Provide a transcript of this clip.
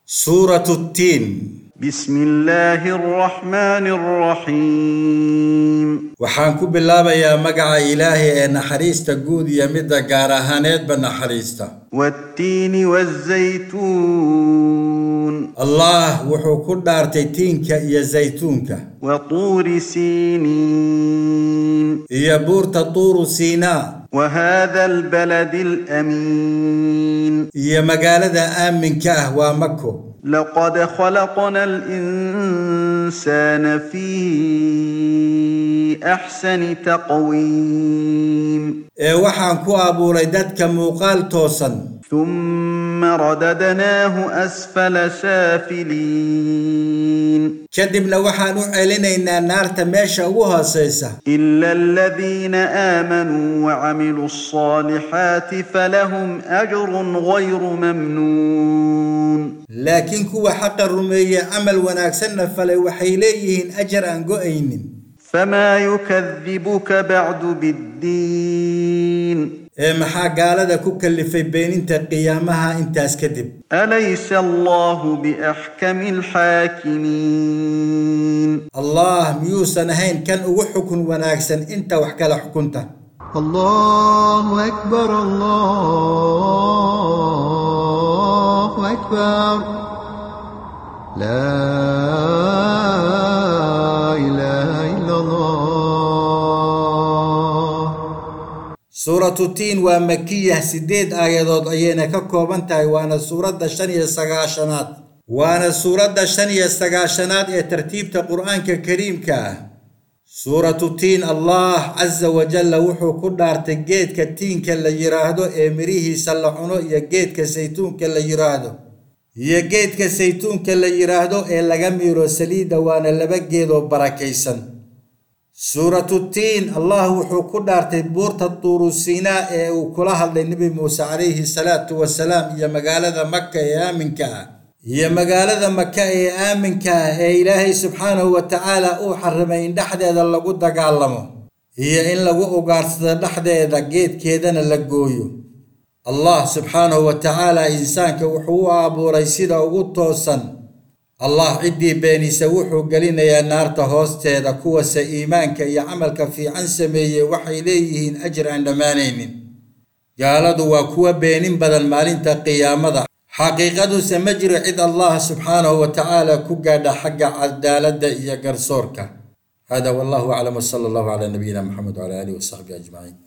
suuratu tiin بسم الله الرحمن الرحيم waxaan ku bilaabayaa magaca ilaahay ee naxariista guud iyo midda gaar ahaaneedba naxariista والتين والزيتون allah wuxuu ku dhaartay tiinka iyo saytuunka وطور سينين iyo buurta tuuru siinaa وهذا البلد الأمين iyo magaalada aaminka ah waa mako لقد خلقنا الإنسان في أحسن تقويم ee waxaan ku abuuray dadka muuqaal toosan ثم رددناه أسفل سافلين kadibna waxaan u celinaynaa naarta meesha ugu hoosaysa إلا الذين آمنوا وعملوا الصالحات فلهم أجر غير ممنون laakiin kuwa xaqa rumeeye camal wanaagsanna falay waxay leeyihiin ajar aan go'aynin فما يكذبك بعد بالدين ee maxaa gaalada ku kallifay beeninta qiyaamaha intaas kadib أليس الله بأحكم الحاكمين allah miyuusan ahayn kan ugu xukun wanaagsan inta wax kala xukunta الله أكبر الله أكبر لا إله إلا الله suuratu tiin waa makiyah siddeed aayadood ayayna ka kooban tahay waana suuradda shan iyo sagaashanaad waana suuradda shan iyo sagaashanaad ee tartiibta qur'aanka kariimka ah suuratu tiin allah casa wajalla wuxuu ku dhaartay geedka tiinka la yidhaahdo ee mirihiisa la cuno iyo geedka saytuunka la yidhaahdo iyo geedka saytuunka la yidhaahdo ee laga miiro saliidda waana laba geedoo barakaysan suuratu tiin allah wuxuu ku dhaartay buurta tuuru siinaa ee uu kula hadlay nebi muuse calayhi salaatu wasalaam iyo magaalada maka ee aaminka ah iyo magaalada maka ee aaminka ah ee ilaahay subxaanahu wa tacaala uu xarimay in dhexdeeda lagu dagaalamo iyo in lagu ugaarsado dhexdeeda geedkeedana la gooyo allah subxaanahu wa tacaala insaanka wuxuu u abuuray sida ugu toosan allah ciddii beenisa wuxuu gelinayaa naarta hoosteeda kuwase iimaanka iyo camalka fiican sameeyey waxay leeyihiin ajir aan dhammaanaynin gaaladu waa kuwa beenin badan maalinta qiyaamada xaqiiqaduse ma jiro cid allah subxaanahu wa tacaala ku gaadha xagga cadaaladda iyo garsoorka hada wallahu aclam wsala allahu calaa nabiyina maxamed wcala aalihi wasaxbihi ajmaciin